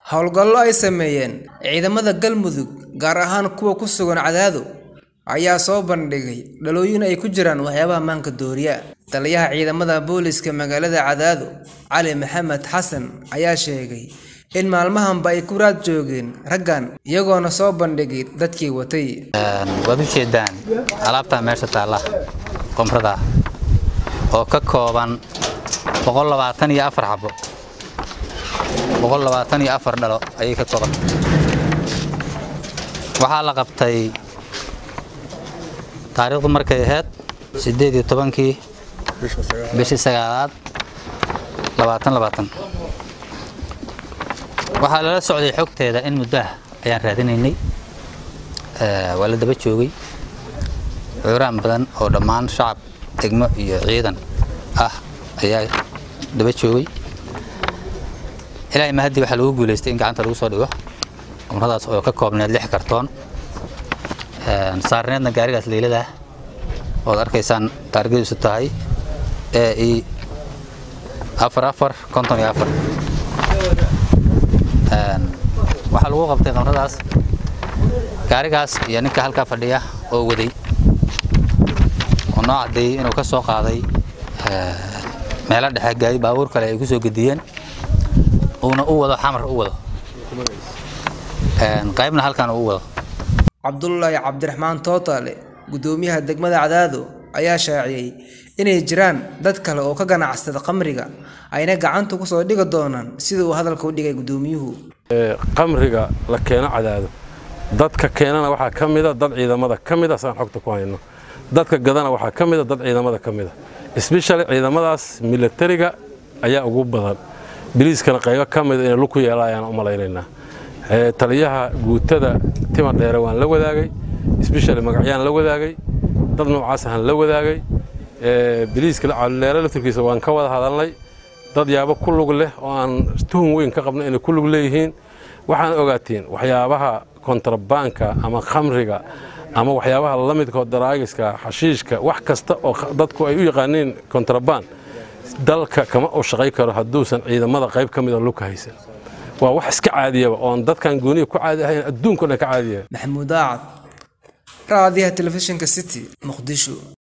Howlgallo ay sameeyeen ciidamada Galmudug, gaar ahaan kuwa ku sugan Cadaado, ayaa soo bandhigay dhalooyin ay ku jiraan waxyaabaha maanka dooriya. Taliyaha ciidamada booliska magaalada Cadaado, Cali Maxamed Xasan, ayaa sheegay in maalmahanba ay ku raad joogeen raggan, iyagoona soo bandhigay dadkii watay. waad u jeedaan alaabta meesha taalla qomrada oo ka kooban boqol labaatan iyo afar xabo boqol labaatan iyo afar dhalo ayay ka kooban waxaa la qabtay taariikhdu markay ahayd siddeed iyo tobankii bishii sagaalaad labaatan labaatan waxaa lala socday xogteeda in muddo ah ayaan raadinaynay waa la daba joogay cuuraan badan oo dhammaan shacab degmo iyo ciidan ah ayaa daba joogay ilaahay mahadii waxaa lagu guulaystay in gacanta lagu soo dhigo qumradaas oo ka koobneed lix kartoon saarneedna gaarigaas leylada ood arkaysaan taargadiisu tahay ee i afar afar konton iyo afar waxaa lagu qabtay qamradaas gaarigaas iyo ninka halkaa fadhiya oo waday oo noo caddeeyey inuu ka soo qaaday meelo dhexe gaari baabuur kale ay ku soo gediyeen uuna u wado xamar u wado qaybna halkan uu wado Cabdullaahi Cabdiraxmaan Tootaale, gudoomiyaha degmada Cadaado, ayaa shaaciyay inay jiraan dad kale oo ka ganacsada khamriga, ayna gacanta ku soo dhigi doonaan sida uu hadalka u dhigay gudoomiyuhu. qamriga la keeno cadaado dadka keenana waxaa ka mida dad ciidamada ka mida saan xogta ku hayno dadka gadana waxaa ka mida dad ciidamada ka mida especially ciidamadaas militariga ayaa ugu badan biliiskana qaybo ka mida inay lug ku yeela ayaan u malaynaynaa taliyaha guutada tima dheere waan la wadaagay especially magacyaan la wadaagay dad noocaas ahaan la wadaagay biliiska calileere laftirkiisa waan ka wada hadalnay dad yaabo ku lug leh oo aan tuhun weyn ka qabno inay ku lug leeyihiin waxaan ogaatiin waxyaabaha kontrabaanka ama khamriga ama waxyaabaha la midka daraagiska xashiishka wax kasta oo dadku ay u yaqaaniin kontrabaan dalka kama u shaqay karo hadduusan ciidamada qayb ka mida lugka haysan waa wax iska caadiyaba oon dadkan gooniya ku caadi ahayn adduunkuna ka caadiya Maxamuud Aacad, raadiyaha telefishinka City, Muqdisho.